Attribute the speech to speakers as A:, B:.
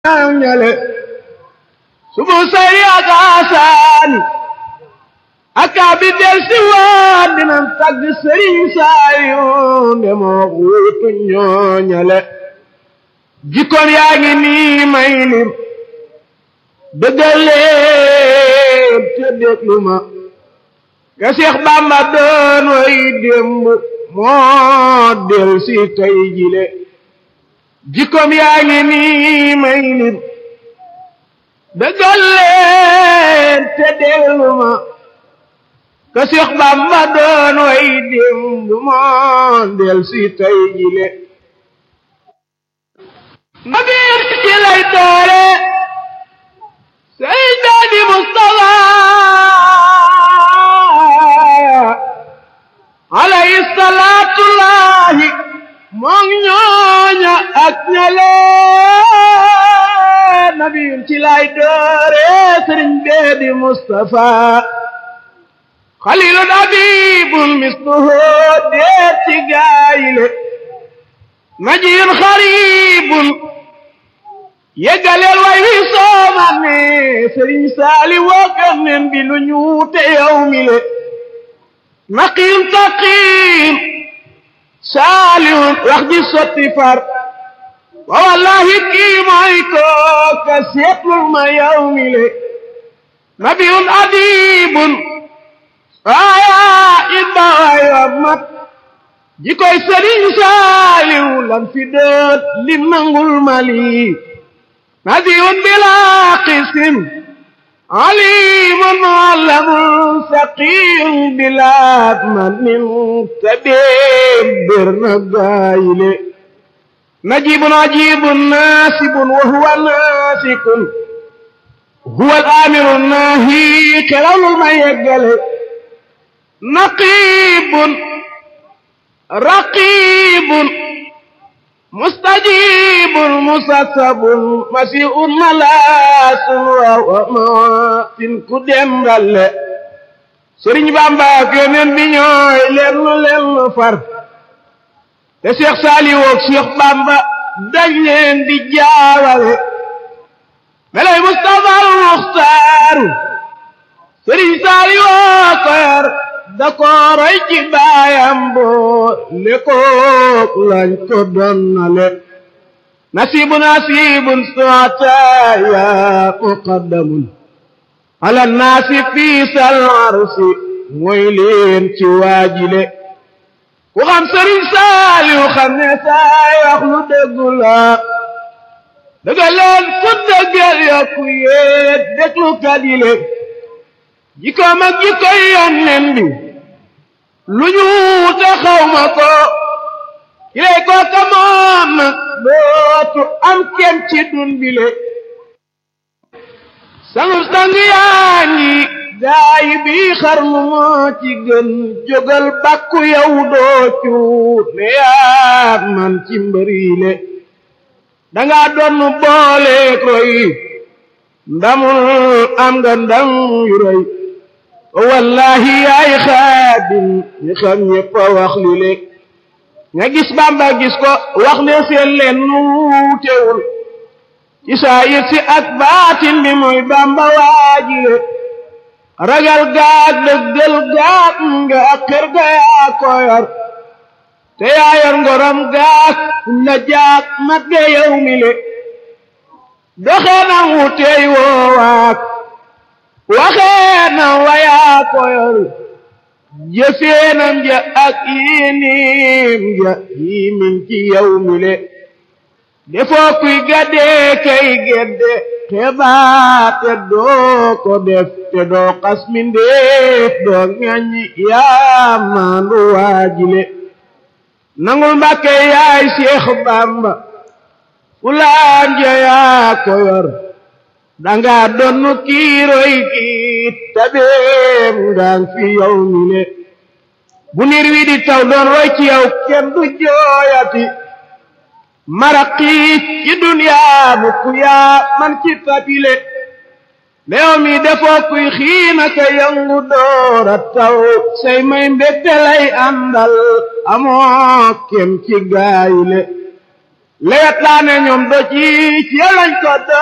A: ñale subu sayri ak asaani akaabi del si waan dinañ tagg sëriñ saayu ndemoo wuutu ñooñale jikkoon yaa ngi nii may lim dëggal leen te déglu ma ka Seex Bàmba doon way démb moo del si tey jile jikkoom yaa ngi nii may lim dëggal leen te déglu ma ka Seex Bàmba doon way démb moo del si tey jile nabiir ci lay doore Seydaani Mustafa alayhi salaatullahi moom ñooña ak ñale nabiyun ci lay doore sëriñ bee di Mustafa xalilun abibun misluhu deet ci gaayile najiyun xaribun yeggaleel way wi sooman ne sëriñ saali wookan nen bi lu ñuute yow mi le naqiyun taqiyun saalihun wax ji sotti far wa wallahi kii mooy kooka seetlul ma yow mi le nabiyun adibun aya in ba way wa mat ji koy sëriñ saaliw lan fi dët li nangul mali nabiyun bila qisim alimun muallamun saqiyun bila manin tabib bir na gaayile najibun ajibun nasibun wa huwa nasikun huwa al-amiru nahi xelalul ma yeggale naqibun raqibun mustajibun musasabun masiun malaasun wa maatin ku dembale sëriñ Bamba ak yoneen bi ñooy lenn lenn far te Cheikh Saliou ak Cheikh Bamba dañ leen di jaawale melay Mustafa al Muxtaaru sëriñ Saliou ko yar da ko roy ci baayam boo le kook lañ ko donnale nasibu nasibun suataya muqaddamun ala naasi fii sal arsi mooy leen ci waajile ku xam sëriñ Saaliw xam ne saay wax lu dëggu la dëgga leen ku dëggal yokku yéet déglu kadile jikkoom ak jikkoy yónneen bi lu ñu wute xawma ko kilay kooka moom nag dootu am kenn ci dun bile sangub sang yaa ngi gaayi bi xarnu moo ci gën jógal bàkku yow doo cuut ne yaa man ci mbërile danga doon boole koy ndamul am nga ndam yu rëy wallahi yaay xaadim ñi xam ñëpp a wax li le nga gis bamba gis ko wax ne seen leen nu wuutewul ci saa yit si ak baatin bi mooy bamba waajile ragal gaag dëggal gaag nga ak kër ga yaa ko yor te yaa yor ngoram gaag la jaag mat ga yow mi le doxee na wuutey woowaak waxee na wayaa koyor jëfeenam ja ak yinim ja yimin ci yow mi le defoo kuy gaddee kay gedde xebaate doo ko def te doo xas mindeef doo ŋaññi yaa maandu waajile nangul mbàkke yaay Seex Bàmba fulaan ja yaa koyor danga donnu kiiroy kiit tabeem ngaan fi yow mi le bu niir wi di taw doon roy ci yow kenn du jooyati maraqiit ci duniyaa bu ku yaa man ci tabile meew mi defoo kuy xiina ka yangu doora taw say may mbégte lay àndal amoo kem ci gaayile lewet laa ne ñoom do ci ci lañ ko